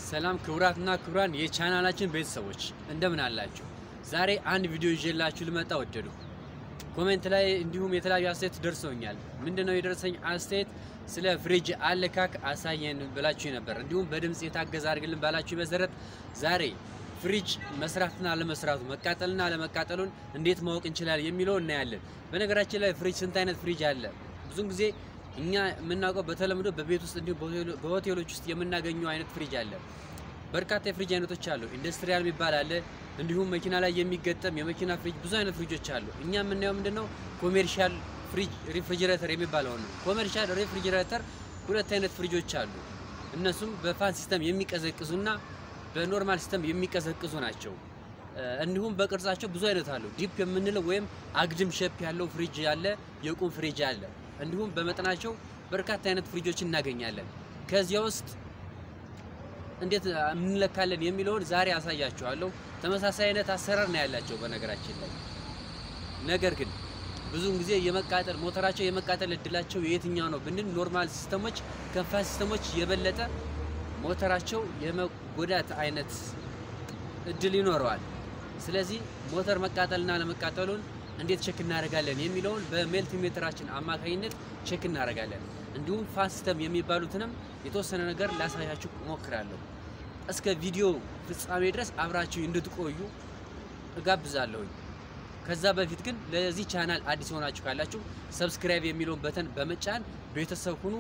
ሰላም ክቡራትና ክቡራን የቻናላችን ቤተሰቦች እንደምን አላችሁ? ዛሬ አንድ ቪዲዮ ይዤላችሁ ልመጣ ወደዱ። ኮሜንት ላይ እንዲሁም የተለያዩ አስተያየት ደርሰውኛል። ምንድነው የደረሰኝ አስተያየት? ስለ ፍሪጅ አለካክ አሳየን ብላችሁ ነበር። እንዲሁም በድምፅ የታገዘ አድርግልን ባላችሁ መሰረት ዛሬ ፍሪጅ መስራትና አለመስራቱ መቃጠልና አለመቃጠሉን እንዴት ማወቅ እንችላለን የሚለው እናያለን። በነገራችን ላይ ፍሪጅ ስንት አይነት ፍሪጅ አለ? ብዙን ጊዜ እኛ የምናውቀው በተለምዶ በቤት ውስጥ እንዲሁም በሆቴሎች ውስጥ የምናገኘው አይነት ፍሪጅ አለ። በርካታ የፍሪጅ አይነቶች አሉ። ኢንዱስትሪያል የሚባል አለ። እንዲሁም መኪና ላይ የሚገጠም የመኪና ፍሪጅ፣ ብዙ አይነት ፍሪጆች አሉ። እኛ የምናየው ምንድነው ኮሜርሻል ፍሪጅ ሪፍሪጅሬተር የሚባለው ነው። ኮሜርሻል ሪፍሪጅሬተር ሁለት አይነት ፍሪጆች አሉ። እነሱም በፋን ሲስተም የሚቀዘቅዙና በኖርማል ሲስተም የሚቀዘቅዙ ናቸው። እንዲሁም በቅርጻቸው ብዙ አይነት አሉ። ዲፕ የምንለው ወይም አግድም ሼፕ ያለው ፍሪጅ አለ፣ የቁም ፍሪጅ አለ። እንዲሁም በመጠናቸው በርካታ አይነት ፍሪጆች እናገኛለን። ከዚያ ውስጥ እንዴት እንለካለን የሚለውን ዛሬ አሳያችኋለሁ። ተመሳሳይ አይነት አሰራር ነው ያላቸው በነገራችን ላይ ነገር ግን ብዙውን ጊዜ የመቃጠል ሞተራቸው የመቃጠል እድላቸው የየትኛው ነው ብንል ኖርማል ሲስተሞች ከፋስ ሲስተሞች የበለጠ ሞተራቸው የመጎዳት አይነት እድል ይኖረዋል። ስለዚህ ሞተር መቃጠልና ለመቃጠሉን እንዴት ቼክ እናደርጋለን የሚለውን በሜልቲ ሜትራችን አማካኝነት ቼክ እናደርጋለን። እንዲሁም ፋን ሲስተም የሚባሉትንም የተወሰነ ነገር ላሳያችሁ እሞክራለሁ። እስከ ቪዲዮ ፍጻሜ ድረስ አብራችሁ እንድትቆዩ እጋብዛለሁኝ። ከዛ በፊት ግን ለዚህ ቻናል አዲስ ሆናችሁ ካላችሁ ሰብስክራይብ የሚለውን በተን በመጫን ቤተሰብ ሁኑ።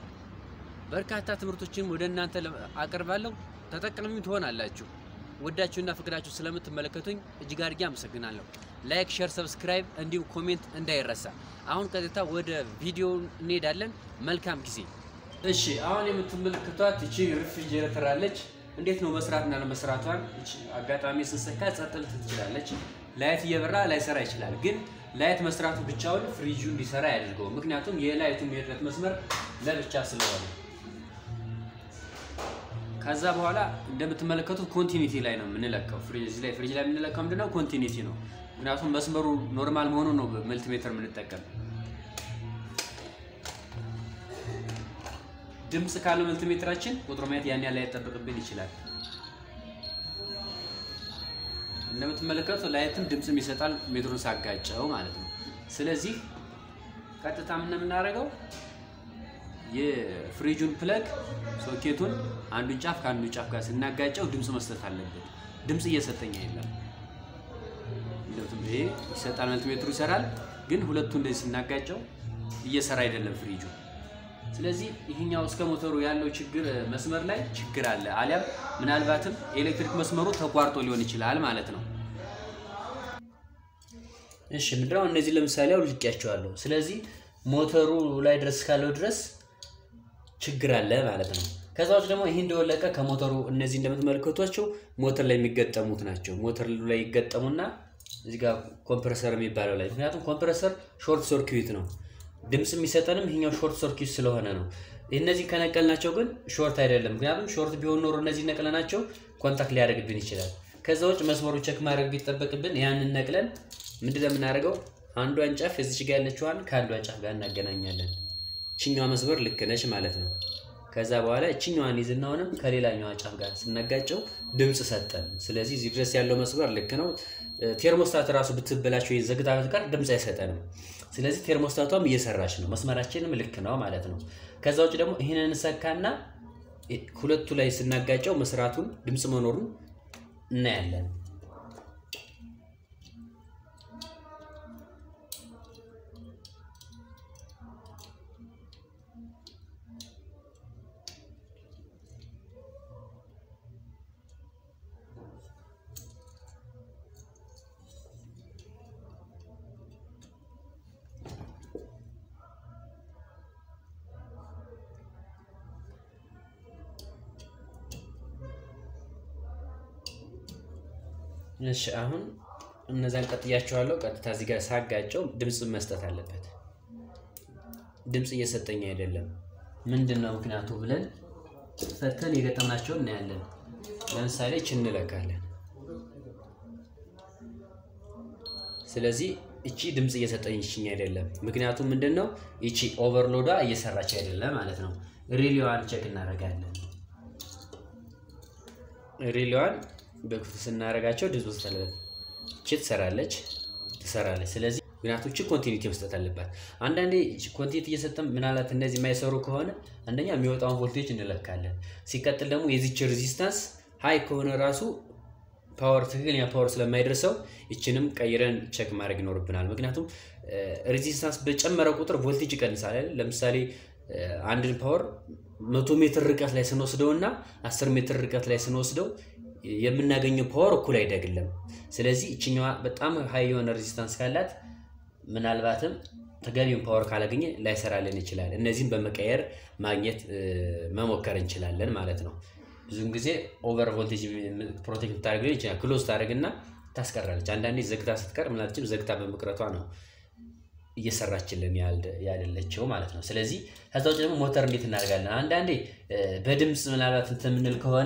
በርካታ ትምህርቶችን ወደ እናንተ አቀርባለሁ። ተጠቃሚ ትሆናላችሁ። ወዳችሁና ፍቅዳችሁ ስለምትመለከቱኝ እጅግ አድርጌ አመሰግናለሁ። ላይክ፣ ሼር፣ ሰብስክራይብ እንዲሁም ኮሜንት እንዳይረሳ። አሁን ቀጥታ ወደ ቪዲዮ እንሄዳለን። መልካም ጊዜ። እሺ፣ አሁን የምትመለከቷት እቺ ሪፍሪጀሬተር አለች። እንዴት ነው መስራትና ለመስራቷን አጋጣሚ ስንሰካ ጸጥ ልትል ትችላለች። ላይት እየበራ ላይሰራ ይችላል። ግን ላይት መስራቱ ብቻውን ፍሪጁ እንዲሰራ ያደርገው። ምክንያቱም የላይቱ የድረት መስመር ለብቻ ስለሆነ ከዛ በኋላ እንደምትመለከቱት ኮንቲኒቲ ላይ ነው የምንለካው። ፍሪጅ ላይ ፍሪጅ ላይ የምንለካው ምንድነው? ኮንቲኒቲ ነው። ምክንያቱም መስመሩ ኖርማል መሆኑን ነው መልቲሜትር የምንጠቀም። ድምፅ ካለው መልቲሜትራችን ቁጥሩ ማየት ያን ያህል ላይጠበቅብን ይችላል። እንደምትመለከቱት ላይትም ድምፅም ይሰጣል ሜትሩን ሳጋጨው ማለት ነው። ስለዚህ ቀጥታ ምን የምናደርገው የፍሪጁን ፕለግ ሶኬቱን አንዱን ጫፍ ከአንዱ ጫፍ ጋር ስናጋጨው ድምፅ መስጠት አለበት። ድምፅ እየሰጠኝ የለም። ይሄ ይሰጣል፣ መልቲሜትሩ ይሰራል። ግን ሁለቱ እንደዚህ ስናጋጨው እየሰራ አይደለም ፍሪጁ። ስለዚህ ይህኛው እስከ ሞተሩ ያለው ችግር መስመር ላይ ችግር አለ፣ አሊያም ምናልባትም የኤሌክትሪክ መስመሩ ተቋርጦ ሊሆን ይችላል ማለት ነው። እሺ ምንድነው እነዚህ ለምሳሌ አውልቄያቸዋለሁ። ስለዚህ ሞተሩ ላይ ድረስ ካለው ድረስ ችግር አለ ማለት ነው። ከዛ ውጭ ደግሞ ይህ እንደወለቀ ከሞተሩ እነዚህ እንደምትመለከቷቸው ሞተር ላይ የሚገጠሙት ናቸው። ሞተር ላይ ይገጠሙና እዚህ ጋር ኮምፕረሰር የሚባለው ላይ ምክንያቱም ኮምፕረሰር ሾርት ሰርኪዩት ነው። ድምፅ የሚሰጠንም ይሄኛው ሾርት ሰርኪዩት ስለሆነ ነው። እነዚህ ከነቀልናቸው ግን ሾርት አይደለም። ምክንያቱም ሾርት ቢሆን ኖሮ እነዚህ ነቅለናቸው ኮንታክት ሊያደርግብን ይችላል። ከዛ ውጭ መስመሩ ቸክ ማድረግ ቢጠበቅብን ያንን ነቅለን ምንድን ነው የምናደርገው? አንዷን ጫፍ እዚች ጋር ያለችዋን ከአንዷ ጫፍ ጋር እናገናኛለን። እችኛዋ መስመር ልክ ነች ማለት ነው። ከዛ በኋላ እችኛዋን ይዝናውንም ከሌላኛዋ ጫፍ ጋር ስናጋጨው ድምፅ ሰጠን። ስለዚህ እዚህ ድረስ ያለው መስመር ልክ ነው። ቴርሞስታት ራሱ ብትበላቸው ዘግታ ጋር ድምፅ አይሰጠንም። ስለዚህ ቴርሞስታቷም እየሰራች ነው፣ መስመራችንም ልክ ነው ማለት ነው። ከዛ ውጭ ደግሞ ይህንን እንሰካና ሁለቱ ላይ ስናጋጨው መስራቱን ድምፅ መኖሩን እናያለን። እሺ አሁን እነዛን ቀጥያቸዋለሁ። ቀጥታ እዚህ ጋር ሳጋጨው ድምፅ መስጠት አለበት። ድምፅ እየሰጠኝ አይደለም። ምንድን ነው ምክንያቱ ብለን ፈተን የገጠምናቸውን እናያለን። ለምሳሌ እች እንለካለን። ስለዚህ እቺ ድምፅ እየሰጠኝ ይችኝ አይደለም። ምክንያቱም ምንድን ነው ይቺ ኦቨርሎዷ እየሰራች አይደለም ማለት ነው። ሪሊዋን ቼክ እናደርጋለን። ሪሌዋን በክፍት ስናደርጋቸው ድምፅ መስጠት ቺ ትሰራለች ትሰራለች። ስለዚህ ምክንያቶች ኮንቲኒቲ መስጠት አለባት። አንዳንዴ ኮንቲኒቲ እየሰጠን ምናልባት እነዚህ የማይሰሩ ከሆነ አንደኛ የሚወጣውን ቮልቴጅ እንለካለን። ሲቀጥል ደግሞ የዚች ሬዚስታንስ ሀይ ከሆነ ራሱ ፓወር ትክክለኛ ፓወር ስለማይደርሰው ይችንም ቀይረን ቸክ ማድረግ ይኖርብናል። ምክንያቱም ሬዚስታንስ በጨመረ ቁጥር ቮልቴጅ ይቀንሳል። ለምሳሌ አንድን ፓወር መቶ ሜትር ርቀት ላይ ስንወስደው እና አስር ሜትር ርቀት ላይ ስንወስደው የምናገኘው ፓወር እኩል አይደግልም። ስለዚህ ይችኛዋ በጣም ሀይ የሆነ ሬዚስታንስ ካላት ምናልባትም ተገቢውን ፓወር ካላገኘ ላይሰራልን ይችላል። እነዚህም በመቀየር ማግኘት መሞከር እንችላለን ማለት ነው። ብዙውን ጊዜ ኦቨር ቮልቴጅ ፕሮቴክት ታደርግ ይችላል። ክሎዝ ታደርግና ታስቀራለች። አንዳንዴ ዘግታ ስትቀር ምናልችም ዘግታ በመቅረቷ ነው እየሰራችልን ያደለችው ማለት ነው። ስለዚህ ከዛ ውጭ ደግሞ ሞተር እንዴት እናደርጋለን? አንዳንዴ በድምፅ ምናልባት እንትን የምንል ከሆነ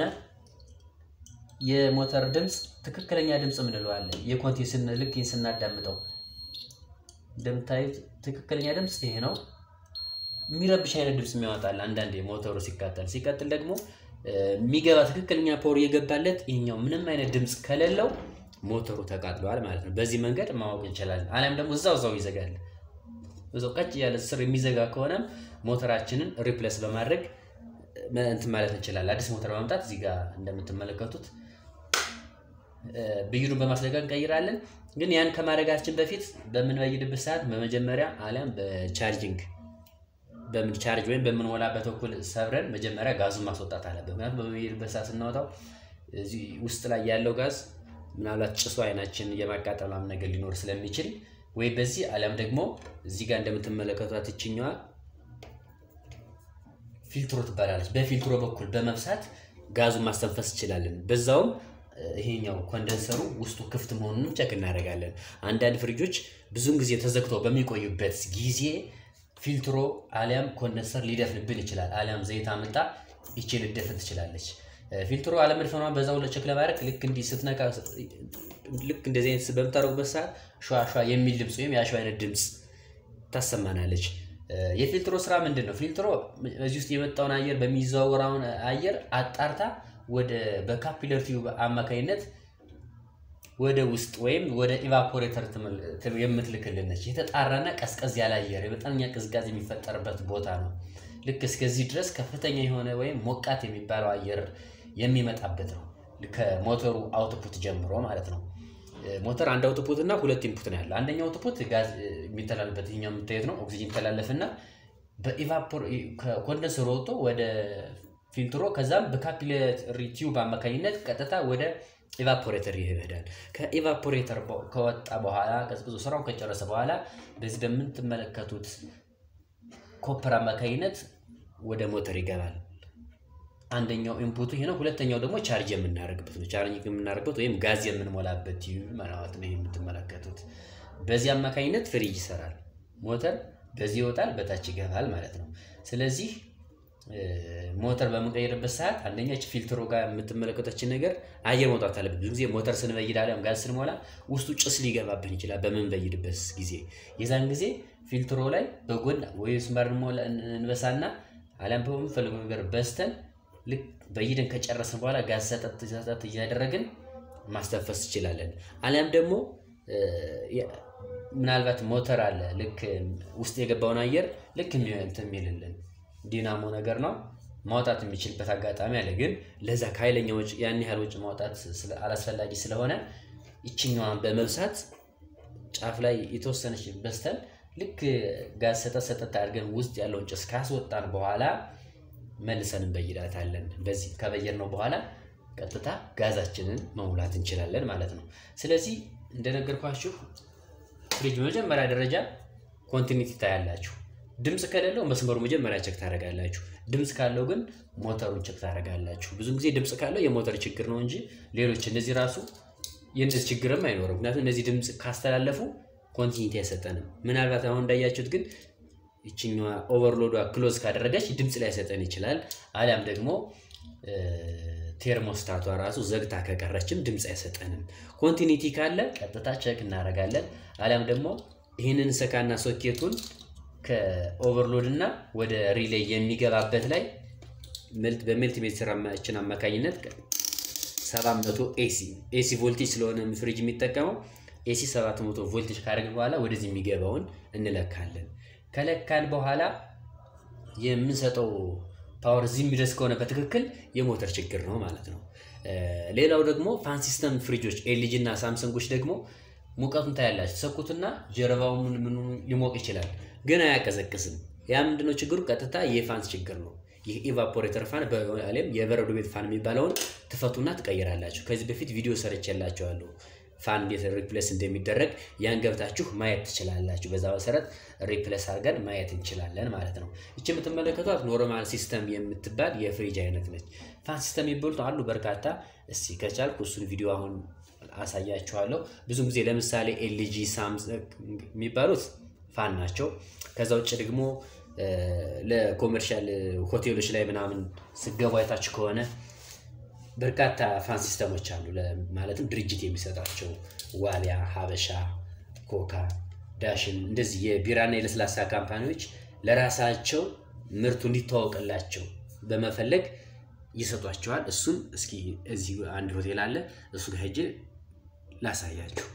የሞተር ድምፅ ትክክለኛ ድምፅ ምንለዋለን። የኮንቲ ልክ ስናዳምጠው እንደምታዩት ትክክለኛ ድምፅ ይሄ ነው። የሚረብሽ አይነት ድምፅ የሚያወጣል አንዳንዴ ሞተሩ ሲቃጠል። ሲቀጥል ደግሞ የሚገባ ትክክለኛ ፓወር እየገባለት ይሄኛው ምንም አይነት ድምፅ ከሌለው ሞተሩ ተቃጥሏል ማለት ነው። በዚህ መንገድ ማወቅ እንችላለን። አሊያም ደግሞ እዛው እዛው ይዘጋል። እዛው ቀጭ ያለ ስር የሚዘጋ ከሆነም ሞተራችንን ሪፕለስ በማድረግ እንትን ማለት እንችላለን። አዲስ ሞተር በማምጣት እዚህ ጋር እንደምትመለከቱት ብይዱን በማስለቀቅ እንቀይራለን። ግን ያን ከማድረጋችን በፊት በምንበይድበት ሰዓት በመጀመሪያ አሊያም በቻርጂንግ በምን ቻርጅ ወይም በምንሞላበት በኩል ሰብረን መጀመሪያ ጋዙን ማስወጣት አለበት። ምክንያቱም በምንበይድበት ሰዓት ስናወጣው እዚህ ውስጥ ላይ ያለው ጋዝ ምናልባት ጭሱ አይናችን የማቃጠል ምናምን ነገር ሊኖር ስለሚችል ወይ በዚህ አሊያም ደግሞ እዚህ ጋር እንደምትመለከቷት ይችኛዋ ፊልትሮ ትባላለች። በፊልትሮ በኩል በመብሳት ጋዙን ማስተንፈስ እንችላለን። በዛውም ይሄኛው ኮንደንሰሩ ውስጡ ክፍት መሆኑንም ቸክ እናደርጋለን። አንዳንድ ፍሪጆች ብዙውን ጊዜ ተዘግተው በሚቆዩበት ጊዜ ፊልትሮ አሊያም ኮንደንሰር ሊደፍንብን ይችላል። አሊያም ዘይት አምጣ ይቺ ልደፍን ትችላለች። ፊልትሮ አለመድፈኗን በዛው ቸክ ለማድረግ ልክ እንዲህ ስትነካ ልክ እንደዚህ አይነት በምታደርጉበት ሰዓት ሸዋ ሸዋ የሚል ድምፅ ወይም የአሸዋ አይነት ድምፅ ታሰማናለች። የፊልትሮ ስራ ምንድን ነው? ፊልትሮ እዚህ ውስጥ የመጣውን አየር በሚዘዋወራውን አየር አጣርታ ወደ በካፒለር ቲዩብ አማካኝነት ወደ ውስጥ ወይም ወደ ኢቫፖሬተር የምትልክልን ነች። የተጣራና ቀዝቀዝ ያለ አየር የመጠነኛ ቅዝቃዜ የሚፈጠርበት ቦታ ነው። ልክ እስከዚህ ድረስ ከፍተኛ የሆነ ወይም ሞቃት የሚባለው አየር የሚመጣበት ነው። ከሞተሩ አውትፑት ጀምሮ ማለት ነው። ሞተር አንድ አውትፑት እና ሁለት ኢንፑት ነው ያለው። አንደኛው አውትፑት ጋዝ የሚተላለፍበት ይኸኛው የምታዩት ነው። ኦክሲጅን ይተላለፍና በኢቫፖር ከኮንደንሰር ወጥቶ ወደ ፊልትሮ ከዛም በካፒለሪ ቲዩብ አማካኝነት ቀጥታ ወደ ኢቫፖሬተር ይሄዳል። ከኢቫፖሬተር ከወጣ በኋላ ቀዝቅዞ ስራውን ከጨረሰ በኋላ በዚህ በምትመለከቱት ኮፐር አማካኝነት ወደ ሞተር ይገባል። አንደኛው ኢንፑቱ ይሄ ነው። ሁለተኛው ደግሞ ቻርጅ የምናደርግበት ነው። ቻርጅ የምናደርግበት ወይም ጋዝ የምንሞላበት ቲዩብ ማለት ነው። ይሄ የምትመለከቱት በዚህ አማካኝነት ፍሪጅ ይሰራል። ሞተር በዚህ ይወጣል፣ በታች ይገባል ማለት ነው። ስለዚህ ሞተር በምንቀይርበት ሰዓት አንደኛች ፊልትሮ ጋር የምትመለከተችን ነገር አየር መውጣት አለበት። ብዙ ጊዜ ሞተር ስንበይድ አሊያም ጋዝ ስንሞላ ውስጡ ጭስ ሊገባብን ይችላል። በምንበይድበት ጊዜ የዛን ጊዜ ፊልትሮ ላይ በጎን ወይ ስማር እንበሳና አሊያም በምንፈልገው ነገር በስተን ልክ በይደን ከጨረስን በኋላ ጋዝ ሰጠት ሰጠት እያደረግን ማስተንፈስ ትችላለን። አሊያም ደግሞ ምናልባት ሞተር አለ ልክ ውስጥ የገባውን አየር ልክ እንትን የሚልልን ዲናሞ ነገር ነው ማውጣት የሚችልበት አጋጣሚ አለ። ግን ለዛ ከኃይለኛ ወጪ ያን ያህል ወጪ ማውጣት አላስፈላጊ ስለሆነ ይችኛዋን በመብሳት ጫፍ ላይ የተወሰነች በስተን ልክ ጋዝ ሰጠት ሰጠት አድርገን ውስጥ ያለውን ጭስ ካስወጣን በኋላ መልሰን እንበይዳታለን። በዚህ ከበየር ነው በኋላ ቀጥታ ጋዛችንን መሙላት እንችላለን ማለት ነው። ስለዚህ እንደነገርኳችሁ ፍሪጅ በመጀመሪያ ደረጃ ኮንቲኒቲ ታያላችሁ። ድምፅ ከሌለው መስመሩ መጀመሪያ ቸክ ታደርጋላችሁ። ድምፅ ካለው ግን ሞተሩን ቸክ ታደርጋላችሁ። ብዙ ጊዜ ድምፅ ካለው የሞተር ችግር ነው እንጂ ሌሎች እነዚህ ራሱ የእንደዚህ ችግርም አይኖርም። ምክንያቱም እነዚህ ድምፅ ካስተላለፉ ኮንቲኒቲ አይሰጠንም። ምናልባት አሁን እንዳያችሁት ግን ይችኛዋ ኦቨርሎዷ ክሎዝ ካደረገች ድምፅ ላይ ሰጠን ይችላል። አሊያም ደግሞ ቴርሞስታቷ ራሱ ዘግታ ከቀረችም ድምፅ አይሰጠንም። ኮንቲኒቲ ካለ ቀጥታ ቸክ እናደርጋለን። አሊያም ደግሞ ይህንን ሰካና ሶኬቱን ከኦቨርሎድ እና ወደ ሪሌይ የሚገባበት ላይ በሜልት ሜትራችን አማካኝነት 700 ኤሲ ኤሲ ቮልቴጅ ስለሆነ ፍሪጅ የሚጠቀመው ኤሲ 700 ቮልቴጅ ካደረግን በኋላ ወደዚህ የሚገባውን እንለካለን። ከለካን በኋላ የምንሰጠው ፓወር እዚህ የሚደርስ ከሆነ በትክክል የሞተር ችግር ነው ማለት ነው። ሌላው ደግሞ ፋን ሲስተም ፍሪጆች ኤልጂ እና ሳምሰንጎች ደግሞ ሙቀቱን ታያላችሁ። ሰኩትና ጀርባው ምን ምን ሊሞቅ ይችላል፣ ግን አያቀዘቅዝም። ያ ምንድነው ችግሩ? ቀጥታ የፋን ችግር ነው። ይህ ኢቫፖሬተር ፋን በዓለም የበረዶ ቤት ፋን የሚባለውን ትፈቱና ትቀይራላችሁ። ከዚህ በፊት ቪዲዮ ሰርቼላችኋለሁ ፋን እንዴት ሪፕሌስ እንደሚደረግ ያን ገብታችሁ ማየት ትችላላችሁ። በዛ መሰረት ሪፕሌስ አድርገን ማየት እንችላለን ማለት ነው። ይቺ የምትመለከቷት ኖርማል ሲስተም የምትባል የፍሪጅ አይነት ነች። ፋን ሲስተም የሚባሉት አሉ በርካታ። እስቲ ከቻልኩ እሱን ቪዲዮ አሁን አሳያችኋለሁ። ብዙ ጊዜ ለምሳሌ ኤልጂ ሳምሰንግ የሚባሉት ፋን ናቸው። ከዛ ውጭ ደግሞ ለኮመርሻል ሆቴሎች ላይ ምናምን ስገቡ አይታችሁ ከሆነ በርካታ ፋን ሲስተሞች አሉ። ማለትም ድርጅት የሚሰጣቸው ዋሊያ፣ ሀበሻ፣ ኮካ፣ ዳሽን እንደዚህ የቢራና የለስላሳ ካምፓኒዎች ለራሳቸው ምርቱ እንዲተዋወቅላቸው በመፈለግ ይሰጧቸዋል። እሱን እስኪ እዚህ አንድ ሆቴል አለ፣ እሱ ጋር ሄጄ ላሳያችሁ።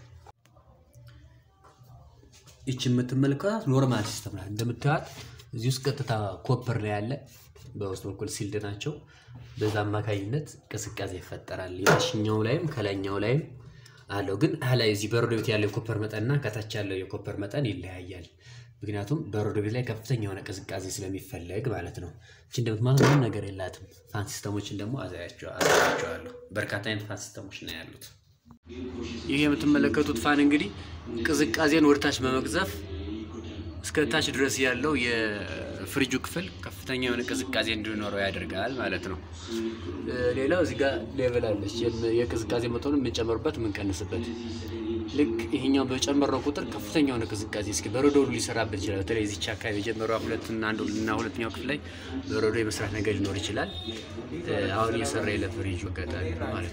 ይች የምትመለከታት ኖርማል ሲስተም ናት። እንደምታዩት እዚህ ውስጥ ቀጥታ ኮፐር ነው ያለ፣ በውስጥ በኩል ሲልድ ናቸው። በዛ አማካኝነት ቅዝቃዜ ይፈጠራል። የታችኛው ላይም ከላይኛው ላይም አለው። ግን ላይ እዚህ በረዶ ቤት ያለው የኮፐር መጠንና ከታች ያለው የኮፐር መጠን ይለያያል። ምክንያቱም በረዶ ቤት ላይ ከፍተኛ የሆነ ቅዝቃዜ ስለሚፈለግ ማለት ነው። እቺ እንደምትማት ምንም ነገር የላትም። ፋን ሲስተሞችን ደግሞ አሳያቸዋለሁ። በርካታ አይነት ፋን ሲስተሞች ነው ያሉት። ይህ የምትመለከቱት ፋን እንግዲህ ቅዝቃዜን ወደታች በመቅዘፍ እስከ ታች ድረስ ያለው የፍሪጁ ክፍል ከፍተኛ የሆነ ቅዝቃዜ እንዲኖረው ያደርጋል ማለት ነው። ሌላው እዚህ ጋር ሌቭል አለች፣ የቅዝቃዜ መጠኑ የምንጨምርበት የምንቀንስበት። ልክ ይሄኛው በጨመረው ቁጥር ከፍተኛ የሆነ ቅዝቃዜ እስኪ በረዶ ሁሉ ሊሰራበት ይችላል። በተለይ እዚች አካባቢ የጀመረው ሁለትና አንዱ እና ሁለተኛው ክፍል ላይ በረዶ የመስራት ነገር ሊኖር ይችላል። አሁን እየሰራ የለ ፍሪጁ አጋጣሚ ነው ማለት ነው።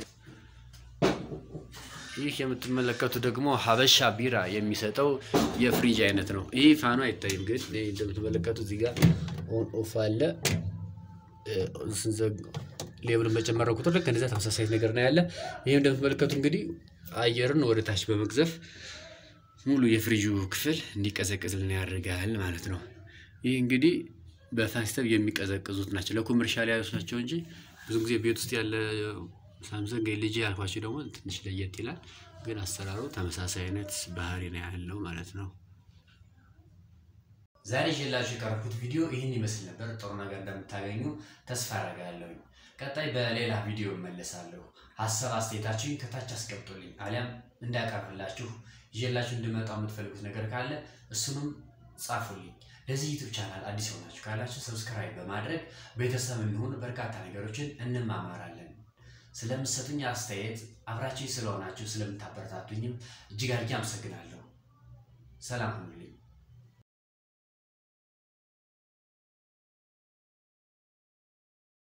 ይህ የምትመለከቱ ደግሞ ሀበሻ ቢራ የሚሰጠው የፍሪጅ አይነት ነው። ይህ ፋኑ አይታይም፣ ግን እንደምትመለከቱ እዚህ ጋር ኦን ኦፍ አለ። ሌብሉን በጨመረው ቁጥር ልክ እንደዚያ ተመሳሳይ ነገር ነው ያለ። ይህም እንደምትመለከቱ እንግዲህ አየርን ወደ ታች በመግዘፍ ሙሉ የፍሪጁ ክፍል እንዲቀዘቅዝልን ያደርጋል ማለት ነው። ይህ እንግዲህ በፋን ሲስተም የሚቀዘቅዙት ናቸው። ለኮመርሻል ያሉት ናቸው እንጂ ብዙ ጊዜ ቤት ውስጥ ያለ ሳምሰንግ ኤልጂ ያልኳቸው ደግሞ ትንሽ ለየት ይላል። ግን አሰራሩ ተመሳሳይ አይነት ባህሪ ነው ያለው ማለት ነው። ዛሬ ይዤላችሁ የቀረብኩት ቪዲዮ ይህን ይመስል ነበር። ጥሩ ነገር እንደምታገኙ ተስፋ አደርጋለሁ። ቀጣይ በሌላ ቪዲዮ እመለሳለሁ። ሀሳብ አስተያየታችሁን ከታች አስቀምጡልኝ፣ አሊያም እንዳቀርብላችሁ ይዤላችሁ እንድመጣው የምትፈልጉት ነገር ካለ እሱንም ጻፉልኝ። ለዚህ ዩቱብ ቻናል አዲስ የሆናችሁ ካላችሁ ሰብስክራይብ በማድረግ ቤተሰብ እንሆን፣ በርካታ ነገሮችን እንማማራለን። ስለምትሰጡኝ አስተያየት አብራችሁ ስለሆናችሁ ስለምታበረታቱኝም እጅግ አድርጌ አመሰግናለሁ። ሰላም ሁኑልኝ።